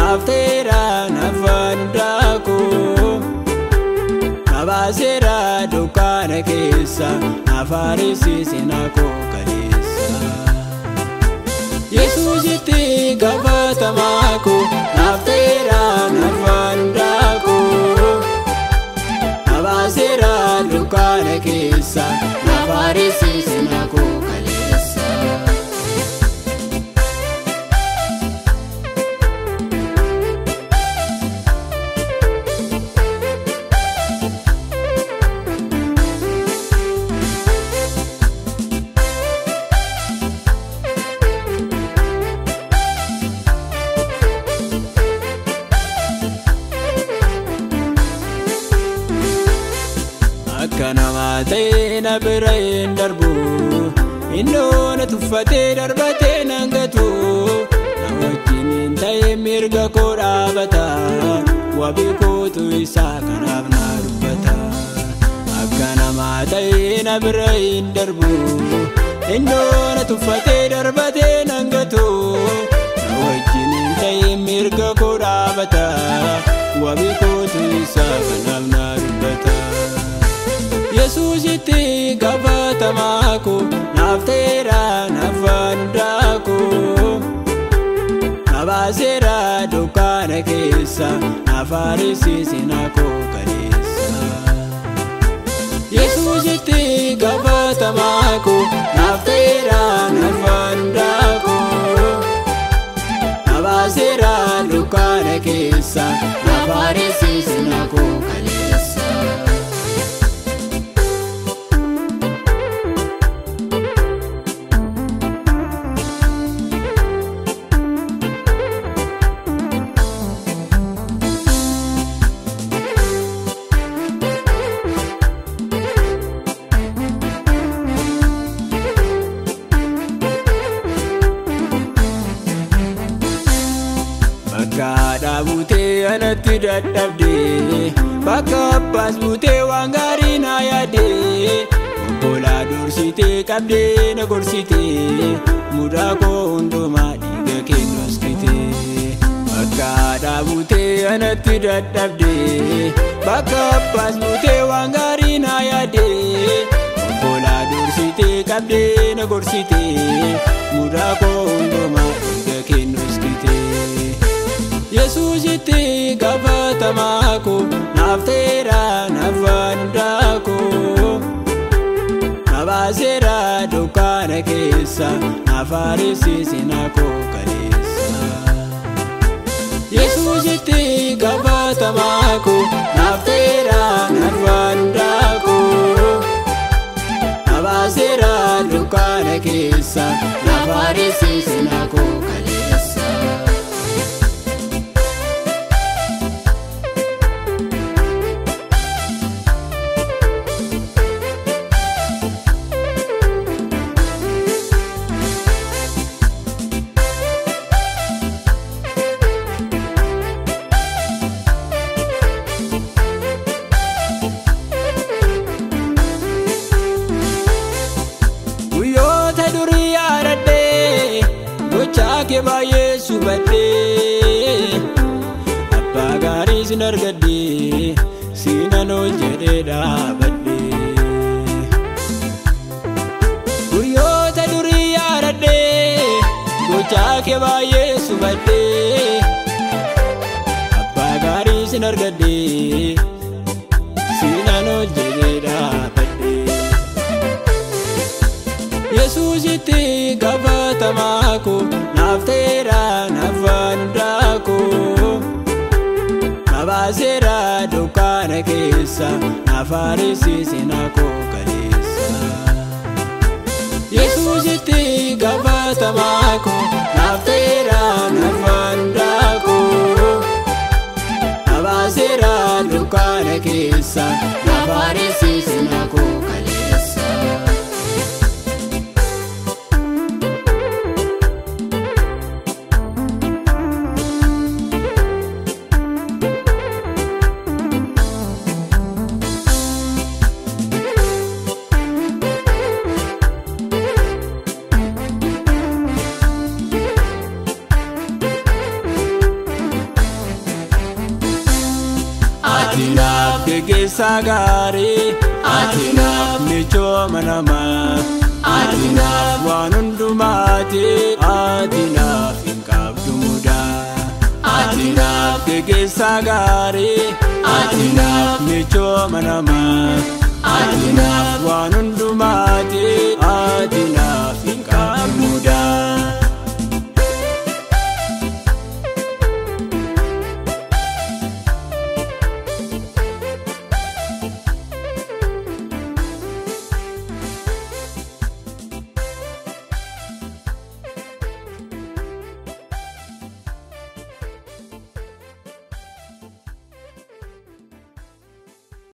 naaf ta'eera nafaan hundaakoo na baaseera dukkaana keessa naaf haaressise naakoo kaleessa. Yesuusitti gaafatamaa koo naaf ta'eera nafaan hundaakoo na baaseera dukkaana keessa naaf haaressise naakoo kaleessa. Akka namaa ta'e na bira hin darbu Innoo na tuffatee darbatee nan gatu Na wajjin hin ta'e mirga koo dhaabata Wabii kootu isaa kanaaf na dubbata Akka namaa ta'e na bira hin darbu Innoo na tuffatee darbatee nan gatu Na wajjin hin ta'e mirga koo dhaabata Wabii kootu isaa kanaaf na dubbata Yesuusitti gaafatamaa koo naaf ta'eera nafaan hundaakoo na baaseera dukkaana keessa naaf haaressise naakoo kaleessa. Yesuusitti gaafatamaa koo naaf ta'eera nafaan hundaakoo na baaseera dukkaana keessa naaf haaressise naakoo kaleessa. Bakka haadhaa buutee anatti dadhabde Bakka abbaas buutee waan gaarii na yaadde Obbolaa dursitee qabdee na gorsitee Mudaa koo hundumaa dhiiga kennu askite Bakka haadhaa buutee anatti dadhabde Bakka abbaas buutee waan gaarii na yaadde Obbolaa dursitee qabdee na gorsitee Mudaa koo hundumaa dhiiga kennu askite. Yesuusitti gaafatamaa koo naaf ta'eera nafaan hundaakoo na baaseera dukkaana keessa naaf haaressise naakoo kaleessa. Yesuusitti gaafatamaa koo naaf ta'eera nafaan hundaakoo na baaseera dukkaana keessa naaf haaressise naakoo kaleessa. Guyyoota durii yaadadhee gochaa kee baay'ee subadhee abbaa gaarii sin argadhee siinan ol jedhee dhaabadhee. Guyyoota durii yaadadhee gochaa kee baay'ee subadhee abbaa gaarii sin argadhee siinan ol jedhee dhaabadhee. Yesuusitti gaafatamaa koo naaf ta'eera nafaan hundaakoo na baaseera dukkaana keessa naaf haaressise naakoo kaleessa. Yesuusitti gaafatamaa koo naaf ta'eera nafaan hundaakoo na baaseera dukkaana keessa naaf haaressise naakoo kaleessa. geggeessaa gaarii ati naaf michooma namaa ati naaf waan hundumaati ati naaf hin qabdu mudaa ati naaf geggeessaa gaarii ati naaf michooma namaa ati naaf waan hundumaati.